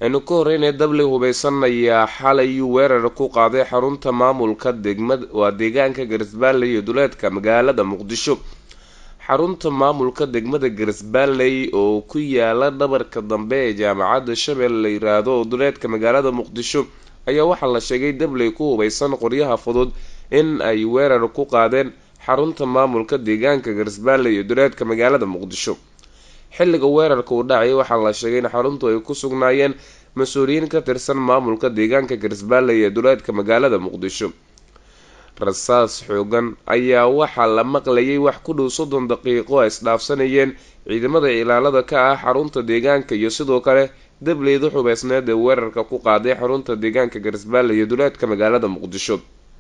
aynu ka horeynaya dabli hubeysan ayaa xalay weerar ku qaaday xarunta maamulka degmad waa deegaanka garisbaalley iyo duleedka magaalada muqdisho xarunta maamulka degmada garisbaalley oo ku yaala dhabarka dambe ee jaamacadda shabeelle la yiraahdo oo duleedka magaalada muqdisho ayaa waxaa la sheegay dabley ku hubeysan qoryaha fudud in ay weerar ku qaadeen xarunta maamulka deegaanka garisbaalley iyo duleedka magaalada muqdisho xilliga weerarka uu dhacay waxaa la sheegay in xaruntu ay ku sugnaayeen mas-uuliyiin ka tirsan maamulka deegaanka garisbaalley ee duleedka magaalada muqdisho rasaas xoogan ayaa waxaa la maqlayay wax ku dhow soddon daqiiqo ay isdhaafsanayeen ciidamada ilaalada ka ah xarunta deegaanka iyo sidoo kale dableyda xubeysneed ee weerarka ku qaaday xarunta deegaanka garisbaalley iyo duleedka magaalada muqdisho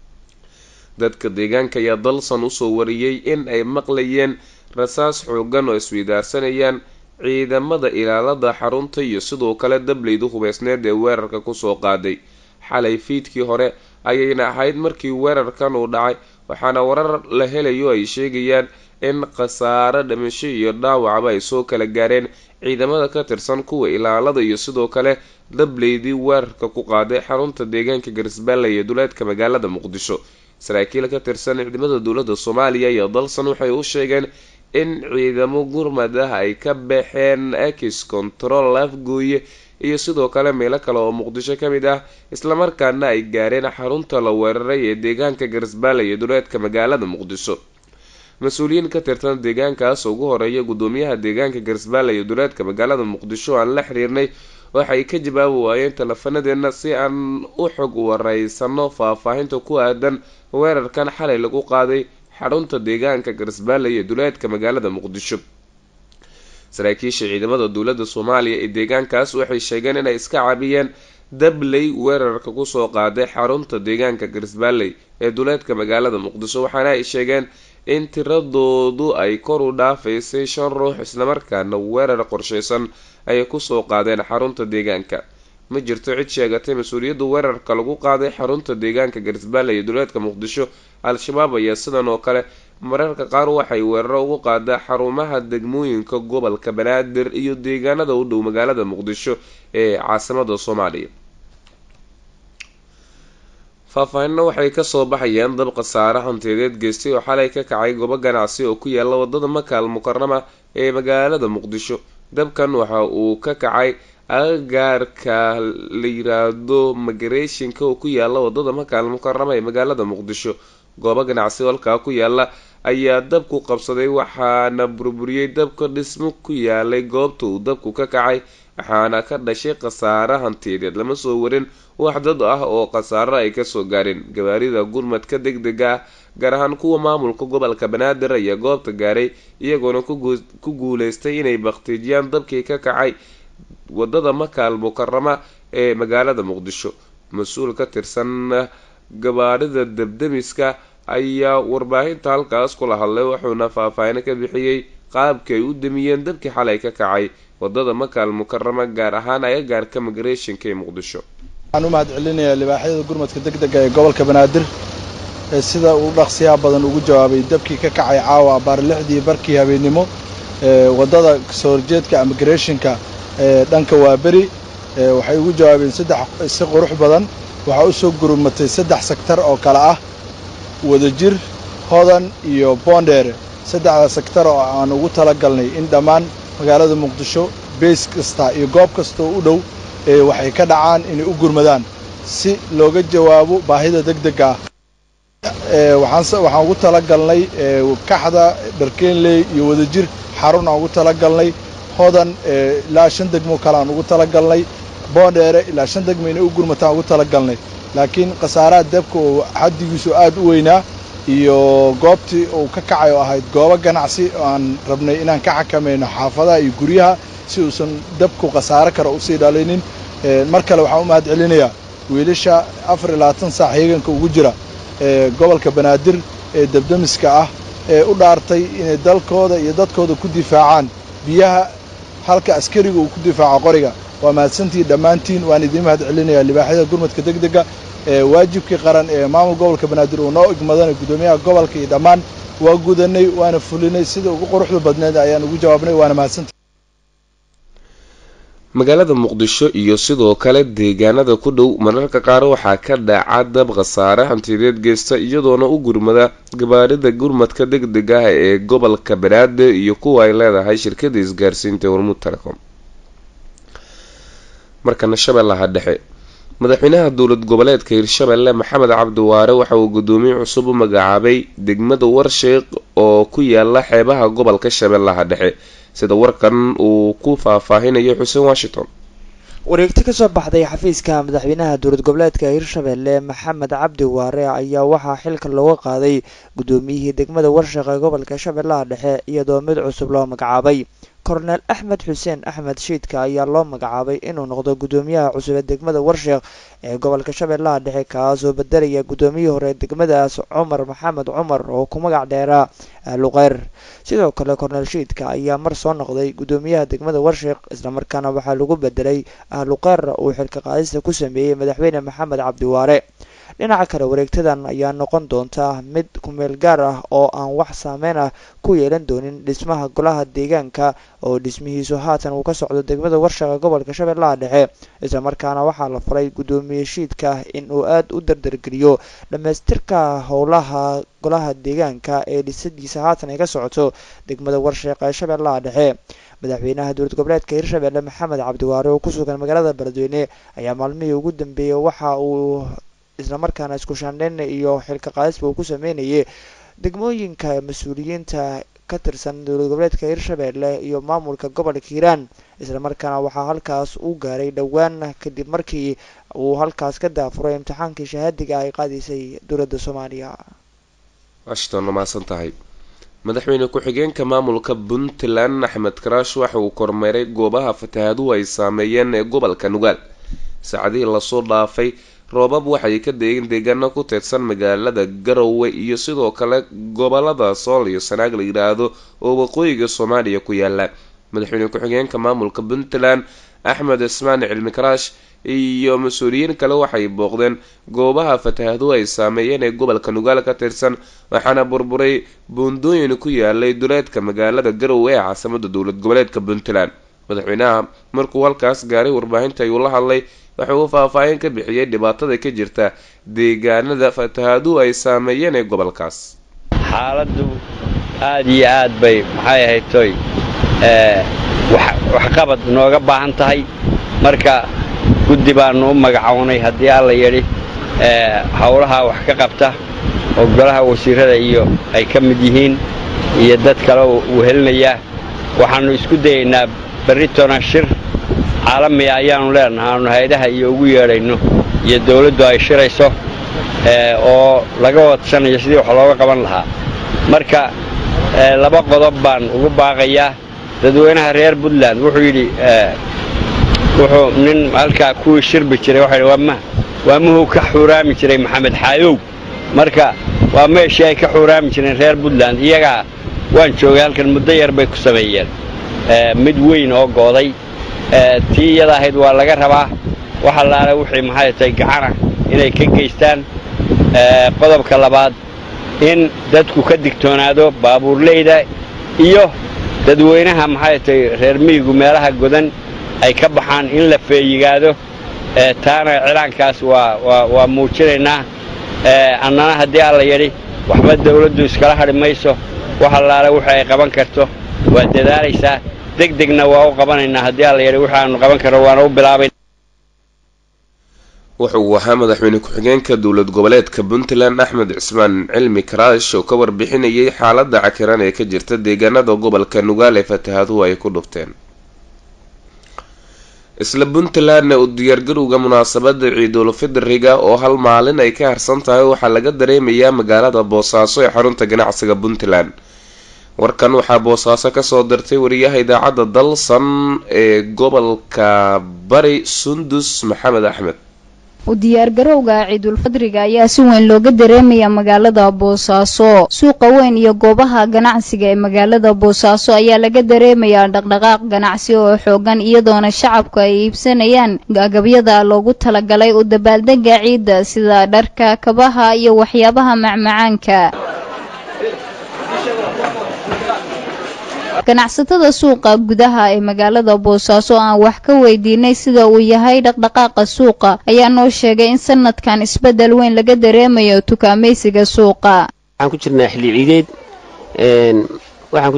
dadka deegaanka ayaa dalsan usoo wariyey in ay maqlayeen rasaas xoogan oo isweydaarsanayaan ciidamada ilaalada xarunta iyo sidoo kale dableyda hubeysneed ee weerarka kusoo qaaday xalay fiidkii hore ayayna ahayd markii weerarkan uu dhacay waxaana warar la helayo ay sheegayaan in khasaaro dhimasho iyo dhaawacba ay soo kala gaareen ciidamada ka tirsan kuwa ilaalada iyo sidoo kale dableydii weerarka ku qaaday xarunta deegaanka garisbaalley ee duleedka magaalada muqdisho saraakiil ka tirsan ciidamada dowladda soomaaliya iyo dalsan waxay u sheegeen in ciidamo gurmad ah ay ka baxeen akis control afgooye iyo sidoo kale meelo kale oo muqdisho ka mid ah islamarkaana ay gaareen xarunta la weeraray ee deegaanka garisbaalley ee duleedka magaalada muqdisho mas-uuliyiin ka tirsan deegaankaas ugu horeeya gudoomiyaha deegaanka garisbaalley ee duleedka magaalada muqdisho aan la xiriirnay waxay ka jawaabi waayeen teleefanadeena si aan u xog wareysano faahfaahinta ku aadan weerarkan xalay lagu qaaday xarunta deegaanka garisbaalley ee duleedka magaalada muqdisho saraakiisha ciidamada dowladda soomaaliya ee deegaankaas waxay sheegeen inay iska cabiyeen dabley weerarka kusoo qaaday xarunta deegaanka garisbaalley ee duleedka magaalada muqdisho waxaana ay sheegeen in tiradoodu ay kor u dhaafaysay shan ruux islamarkaana weerar qorsheysan ay kusoo qaadeen xarunta deegaanka ma jirto cid sheegatay mas-uuliyadda weerarka lagu qaaday xarunta deegaanka garisbaalley ee duleedka muqdisho al-shabaab ayaa sidan oo kale mararka qaar waxay weeraro ugu qaadaa xarumaha degmooyinka gobolka banaadir iyo deegaanada u dhow magaalada muqdisho ee caasimada soomaaliya faahfaahinna waxay kasoo baxayaan dab khasaare hantiyadeed geystay oo xalay ka kacay goobo ganacsi oo ku yaala wadada makaal mukarama ee magaalada muqdisho dabkan waxa uu ka kacay agagaarka la yiraahdo migrationka oo ku yaala wadada makaal mukarama ee magaalada muqdisho goobo ganacsi halkaa ku yaala ayaa dabku qabsaday waxaana burburiyey dabka dhismo ku yaalay goobta uu dabku ka kacay waxaana ka dhashay khasaare hantiyadeed lama soo warin wax dad ah oo khasaaro ay kasoo gaareen gawaarida gurmadka deg dega ah gaar ahaan kuwa maamulka gobolka banaadir ayaa goobta gaaray iyagoona ku guuleystay inay baktiijiyaan dabkii ka kacay wadada makaal mukarama ee magaalada muqdisho mas-uul ka tirsan gabaarida debdemiska ayaa warbaahinta halkaas kula hadlay wuxuuna faahfaahino ka bixiyey qaabkii ay u damiyeen dabkii xalay ka kacay wadada makaal mukarama gaar ahaan agagaarka migrationka ee muqdisho waxaan u mahad celinayaa libaaxyada gurmadka deg dega ee gobolka banaadir ee sida uu dhaqsiyaa badan ugu jawaabay dabkii ka kacay caawa abaar lixdii barkii habeennimo eewaddada kasoo horjeedka immigrationka ee dhanka waaberi waxay ugu jawaabeen saddex si qurux badan waxaa u soo gurmatay saddex sektar oo kale ah wadajir hodan iyo boondheere saddexda sektar oo aan ugu tala galnay in dhammaan magaalada muqdisho beys kasta iyo goob kasta oo u dhow ee waxay ka dhacaan inay u gurmadaan si looga jawaabo baahida deg dega ah waxaan ugu tala galnay kaxda dharkeenley iyo wadajir xarun aan ugu tala galnay hodan ilaa shan degmo kale aan ugu tala galnay boondheere ilaa shan degmo inay u gurmataan ugu tala galnay laakiin khasaaraha dabka oo xaddigiisu aad u weynaa iyo goobtii uu ka kacay oo ahayd goobo ganacsi oo aan rabnay inaan ka xakamayno xaafadaha iyo guryaha si uusan dabku khasaare kale usii dhalinin mar kale waxaan u mahad celinayaa wiilasha afar iyo labaatan saac heeganka ugu jira ee gobolka banaadir ee debdemiska ah ee u dhaartay inay dalkooda iyo dadkooda ku difaacaan biyaha halka askariga uu ku difaaco qoriga waa mahadsantihiin dhammaantiin waan idiin mahad celinayaa libaaxyada gurmadka deg dega ee waajibkii qaran ee maamul gobolka banaadir uu noo igmadanay guddoomiyaha gobolka iyo dhammaan waa gudanay waana fulinay sida ugu quruxda badneed ayaan ugu jawaabnay waana mahadsantihi magaalada muqdisho iyo sidoo kale deegaanada ku dhow mararka qaar waxaa ka dhaca dab khasaare hantideed geysta iyadoona u gurmada gabaarida gurmadka deg deg ah ee gobolka banaadir iyo kuwa ay leedahay shirkada isgaarsiinta hormuud telecom markana shabeellaha dhexe madaxweynaha dowlad goboleedka hirshabelle maxamed cabdiwaare waxa uu gudoomiye cusub u magacaabay degmada warsheeq oo ku yaala xeebaha gobolka shabeellaha dhexe sida warkan uu ku faahfaahinayo xuseen washington wareegto kasoo baxday xafiiska madaxweynaha dowlad goboleedka hirshabelle maxamed cabdi waare ayaa waxaa xilka looga qaaday gudoomiyihii degmada warsheeq ee gobolka shabeellaha dhexe iyadoo mid cusub loo magacaabay korneel axmed xuseen axmed shiidka ayaa loo magacaabay inuu noqdo gudoomiyaha cusub ee degmada warsheeq ee gobolka shabeellaha dhexe kaasoo bedelaya gudoomiyihii hore degmadaas cumar maxamed cumar oo ku magac dheeraa luqeyr sidoo kale korneel shiidka ayaa mar soo noqday gudoomiyaha degmada warsheeq islamarkaana waxaa lagu bedelay ahluqeyr uu xilka qaadista ku sameeyey madaxweyne maxamed cabdiwaare dhinaca kale wareegtadan ayaa noqon doonta mid kumeel gaar ah oo aan wax saameyn ah ku yeelan doonin dhismaha golaha deegaanka oo dhismihiisu haatan uu ka socdo degmada warshaqa gobolka shabeellaha dhexe islamarkaana waxaa la faray gudoomiye shiidka in uu aada u dardargeliyo dhammaystirka howlaha golaha deegaanka ee dhisadiisa haatan ay ka socoto degmada warsheeq ee shabeellaha dhexe madaxweynaha dowlad goboleedka hirshabelle maxamed cabdiwaare oo ku sugan magaalada beledweyne ayaa maalmihii ugu dambeeyey waxa uu islamarkaana isku shaandheyn iyo xilka qaadisba uu ku sameynayay degmooyinka mas-uuliyiinta ka tirsan dowlad goboleedka hirshabelle iyo maamulka gobolka hiiraan islamarkaana waxaa halkaas u gaaray dhowaan kadib markii uu halkaas ka daafuray imtixaankii shahaadiga ay qaadaysay dowladda soomaaliya washington mahadsan tahay madaxweyne ku-xigeenka maamulka puntland axmed karaash waxa uu kormeeray goobaha fatahaaduhu ay saameeyeen ee gobolka nugaal saacadihii lasoo dhaafay roobab waxay ka deegeen deegaano ku teedsan magaalada garowe iyo sidoo kale gobolada sool iyo sanaag la yidhaahdo oo waqooyiga soomaaliya ku yaala madaxweyne ku-xigeenka maamulka puntland axmed cismaan cilmi karaash iyo mas-uuliyiin kale waxay booqdeen goobaha fatahaaduhu ay saameeyeen ee gobolka nugaal ka tirsan waxaana burburay buundooyin ku yaalay duleedka magaalada garowe ee caasimada dowlad goboleedka puntland madaxweynaha markuu halkaas gaaray warbaahinta ayuu la hadlay waxa uu faahfaahin ka bixiyey dhibaatada ka jirta deegaanada fatahaaduhu ay saameeyeen ee gobolkaas xaaladdu aad iyo aad bay maxay ahayd toy waxqabad nooga baahan tahay marka guddi baannu u magacownay haddii alla yidhi howlaha wax ka qabta oo golaha wasiirada iyo ay ka mid yihiin iyo dad kale uu helinayaa waxaannu isku dayaynaa berritona shir caalamiga ayaannu leenahay aanu hay-adaha iyo ugu yeedhayno iyo dawladdu ay shirayso oo laga wadsanayo sidii wax looga qaban lahaa marka laba qodob baan ugu baaqayaa dadweynaha reer puntland wuxuu yidhi wuxuu nin halkaa kuwii shirbi jiray waxa yidhi waa muhuu ka xuuraami jiray maxamed xaayow marka waa meeshii ay ka xuuraami jireen reer puntland iyagaa waan joogay halkan muddo yar bay ku sameeyeen mid weyn oo gooday tii iyada ahayd waa laga rabaa waxa laala wixii maxay tahay gacana inay ka geystaan qodobka labaad in dadku ka digtoonaado baabuurleyda iyo dadweynaha maxay tahay reer miyigu meelaha godan ay ka baxaan in la feeyigaado taana cilaankaas waa muujinaynaa annana haddii alla yidhi waxba dawladdu iskala hadhi mayso wax allaale wixii ay qaban karto waa dadaalaysaa deg degna waa u qabanaynaa haddii alla yidhi wixi aanu qaban karno waana u bilaabay wuxa uu ahaa madaxweyne ku-xigeenka dowlad goboleedka puntland axmed cismaan cilmi karaash oo ka warbixinayay xaaladda cakiran ee ka jirta deegaanada gobolka nugaal ee fatahaaduhu ay ku dhufteen isla puntlandna u diyaargarowga munaasabada ciidulfidriga oo hal maalin ay ka harsan tahay waxaa laga dareemayaa magaalada boosaaso ee xarunta ganacsiga puntland warkan waxaa boosaaso kasoo dirtay wariyaha idaacadda dalsan ee gobolka bari sundus maxamed axmed u diyaargarowga ciidulfadriga ayaa si weyn looga dareemaya magaalada boosaaso suuqa weyn iyo goobaha ganacsiga ee magaalada boosaaso ayaa laga dareemayaa dhaqdhaqaaq ganacsi oo xoogan iyadoona shacabku ay iibsanayaan agabyada loogu talagalay u dabaaldega ciidda sida dharka kabaha iyo waxyaabaha macmacaanka ganacsatada suuqa gudaha ee magaalada boosaaso aan wax ka weydiinay sida uu yahay dhaqdhaqaaqa suuqa ayaa noo sheegay in sanadkan isbeddel weyn laga dareemayo tukaamaysiga suuqa waxaan ku jirnaa xilli ciideed waxaan ku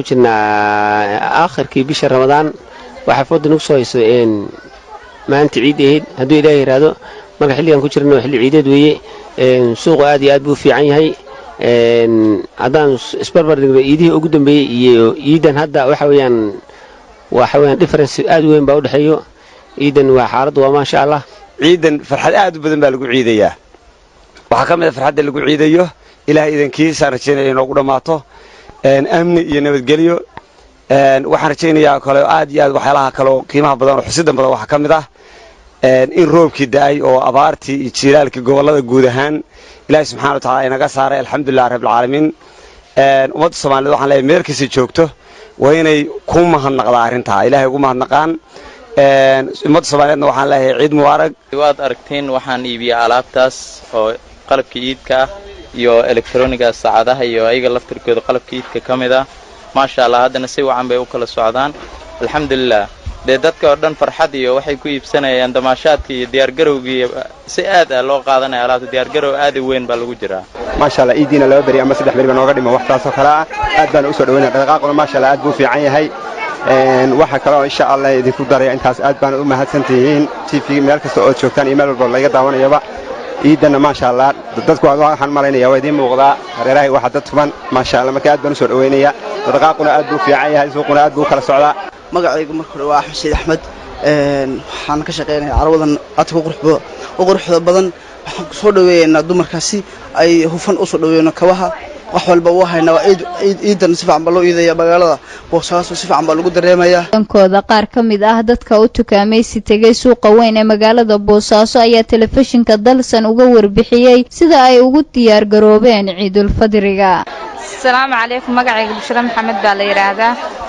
jirnaa aakhirkii bisha ramadaan waxaa fooda nagu soo hayso maalinta ciid ahayd hadduu ilaaha yidhaahdo marka xilligaan ku jirna xilli ciideed weeye suuqu aad iyo aad buu fiican yahay haddaan isbarbar dhigno iidihii ugu dambeeyey iyo iidan hadda waxa weeyaan waxa weeyaan difference aad u weyn baa u dhexeeyo ciidan waa xaaladdu waa maasha allah ciidan farxad aad u badan baa lagu ciidayaa waxaa ka mid a farxadda lagu ciidayo ilaah idankiisaan rajaynaya inoogu dhammaato amni iyo nabadgelyo waxaan rajaynayaa kale aad iyo aad waxyaalaha kaleo qiimaha badan oo xusidan badan waxaa ka mid ah in roobkii da'ay oo abaartii iyo jiilaalkii gobollada guud ahaan ilaahay subxana wa tacala inaga saaray alxamdulilah rabbilcaalamiin ummadda soomaaliyed waxaan leeyahay meel kasta joogto waa inay ku mahadnaqdaa arrintaa ilaahay ugu mahadnaqaan ummadda soomaaliyeedna waxaan leeyahay ciid mubaarag waad aragteen waxaan iibiyaa alaabtaas oo qalabka iidka ah iyo elektroniga saacadaha iyo ayaga laftirkooda qalabka iidka ka mid ah maasha allah haddana si wacan bay u kala socdaan alxamdulilah dee dadka oo dhan farxad iyo waxay ku iibsanayaan damaashaadka iyo diyaargarowgii si aad ah loo qaadanaya alaabta diyaargarow aad u weyn baa lagu jiraa maasha allah iidiina laba beri ama saddex beri baa nooga dhima waxtaasoo kale ah aad baana usoo dhaweynaya dhaqaaquna maasha allah aad buu fiican yahay waxaa kaloo insha allah idinku daraya intaas aad baana u mahadsantihiin t v meel kasta ood joogtaan iyo meel walba layga daawanayaba ciidanna maasha allah dadku waxaan malaynaya waa idiin muuqdaa hareerahay waxa dad tuban maasha allah marka aad baan usoo dhaweynaya dhaqaaquna aad buu fiican yahay suuquna aad buu kala socdaa magacaygu marka hore waa axmed sayid axmed waxaan ka shaqaynaya carwadan aadka u quruxda badan waxaan kusoo dhaweeyaynaa dumarkaasi ay hufan usoo dhaweeyno kabaha wax walba u haynaa waa ciidan si fiican baa loo iidaya magaalada boosaaso si fiican baa lagu dareemayaa dhankooda qaar ka mid ah dadka u tukaamaysi tegay suuqa weyn ee magaalada boosaaso ayaa telefishinka dalsan uga warbixiyey sida ay ugu diyaar garoobeen ciidulfadriga asalaamu calaykum magacayga bushra maxamed baa la yidhaahdaa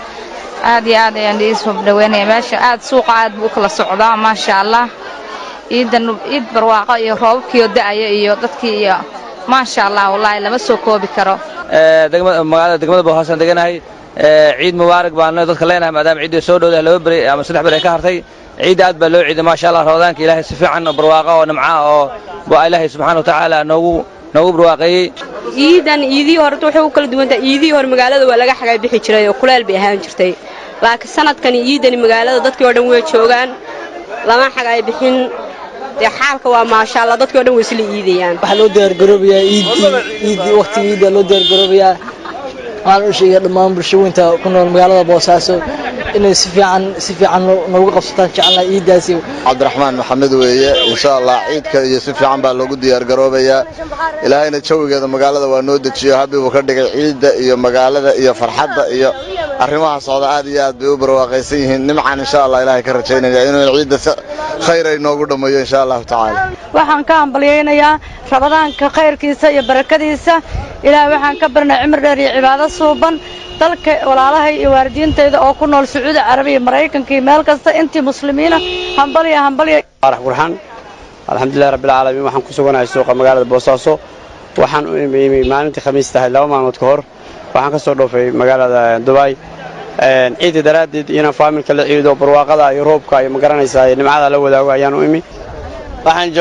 aad iyo aad ayaan iisoo dhaweynaya meesha aad suuqa aad buu u kala socdaa maasha allah ciidan ciid barwaaqo iyo roobabkiioo da'aya iyo dadkii iyo maasha allah wallaahi lama soo koobi karo magaalada degmada boosaasan deganahay ciid mubaarak baanu dadka leenahay maadaama ciidda soo dhowdahay laba beri ama saddex beri ay ka hartay ciidda aad baa loo ciiday maasha allah ramadaanka ilaahay si fiican oo barwaaqo oo nimca oo baa ilaahay subxaana watacaala noogu noogu barwaaqeeyey ciidan iidihii hore waxay u kala duwantahay iidihii hore magaalada waa laga xagaa bixi jiray oo kuleel bay ahaan jirtay laakiin sanadkani ciidani magaalada dadkii oo dhan way joogaan lama xagaay bixin dee xaalka waa maasha allah dadkii o dhan way isla iidayaan waxaa loo diyaargaroobayaa iiddii iiddii waqtigii iidda loo diyaargaroobayaa waxaan u sheegaya dhammaan bulshooyinta ku nool magaalada boosaaso inay si fiican si fiican noogu qabsataan jecelnaha iiddaasi cabdiraxmaan maxamed weeye insha allah ciidka iyo si fiican baa loogu diyaargaroobayaa ilaahayna jawigeeda magaalada waa noo dejiyo habbi buu ka dhigay ciidda iyo magaalada iyo farxadda iyo arrimaha socda aad iyo aad bay u barwaaqaysan yihiin nimcan insha allah ilaahay ka rajaynaya inuu ciidda si khayr ay noogu dhammeeyo insha allahu tacaala waxaan ka hambalyaynayaa rabadaanka khayrkiisa iyo barakadiisa ilaah waxaan ka barnay cimri dheer iyo cibaado suuban dalka walaalahay iyo waalidiintayda oo ku nool sacuudi carabiya maraykanka iyo meel kasta intii muslimiina hambalya hambalya arax burxaan alxamdulillahi rabbil caalamiin waxaan ku suganahay suuqa magaalada boosaaso waxaan u imi maalintii khamiis tahay laba maalmood ka hor waxaan ka soo dhoofay magaalada dubai ciidda daraaddeed inaan faamilka la ciido barwaaqada iyo roobka iyo magaranaysaa iyo nimcada la wadaago ayaan u imi